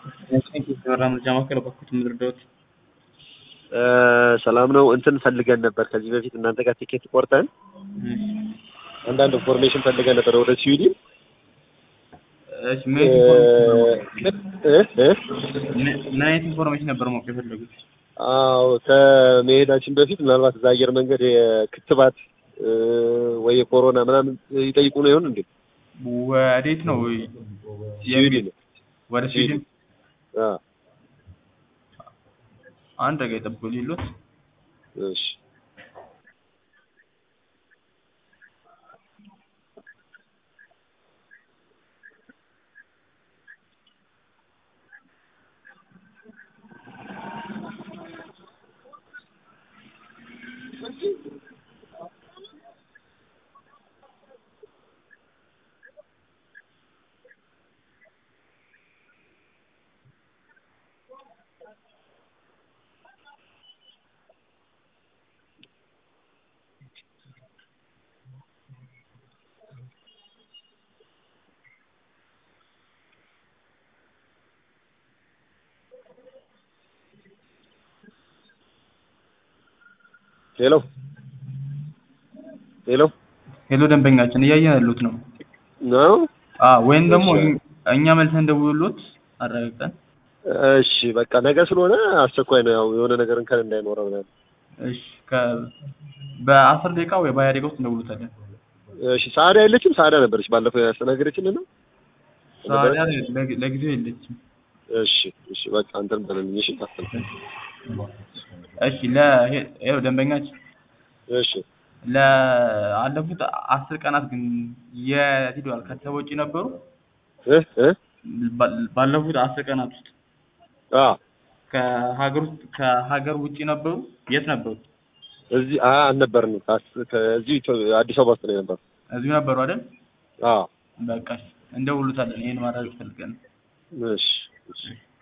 የተበራ ምርጫ ማዕከል በኩት ምድርዳዎት ሰላም ነው። እንትን ፈልገን ነበር ከዚህ በፊት እናንተ ጋር ቲኬት ቆርጠን አንዳንድ ኢንፎርሜሽን ፈልገን ነበር ወደ ስዊድን ምን አይነት ኢንፎርሜሽን ነበር ማወቅ የፈለጉት? አዎ ከመሄዳችን በፊት ምናልባት እዛ አየር መንገድ የክትባት ወይ የኮሮና ምናምን ይጠይቁ ነው ይሆን እንዴ? ወዴት ነው? ስዊድን ወደ ስዊድን። አዎ አንድ ደቂቃ ይጠብቁ ሊሉት እሺ ሄሎ ሄሎ ሄሎ፣ ደንበኛችን እያየን ያሉት ነው። ነው አዎ፣ ወይም ደግሞ እኛ መልሰን ደውሉት አረጋግጠን። እሺ በቃ ነገ ስለሆነ አስቸኳይ ነው። ያው የሆነ ነገር እንከን እንዳይኖረው ምናምን። እሺ ከ በአስር ደቂቃ ወይ በሀያ ደቂቃ ውስጥ እንደውሉታለን። እሺ ሳዳ የለችም? ሳዳ ነበረች ባለፈው ያስተናገደችን ነው። ሳዲያ ለጊ- ለጊዜው የለችም። እሺ እሺ በቃ አንተን በለልኝ። እሺ ታስተል እሺ ለ ይኸው ደንበኛችን እሺ ለአለፉት አስር ቀናት ግን የት ሄደዋል? ከተማ ውጪ ነበሩ? እ እ ባ- ባለፉት አስር ቀናት ውስጥ አ ከሀገር ውስጥ ከሀገር ውጪ ነበሩ? የት ነበሩ? እዚህ አ አልነበርንም። ካስ- ከዚህ ኢትዮ- አዲስ አበባ ውስጥ ነው የነበረው። እዚሁ ነበሩ አይደል? አ በቃ እሺ፣ እንደውሉታለን። ይሄን ማድረግ ፈልገን እሺ እሺ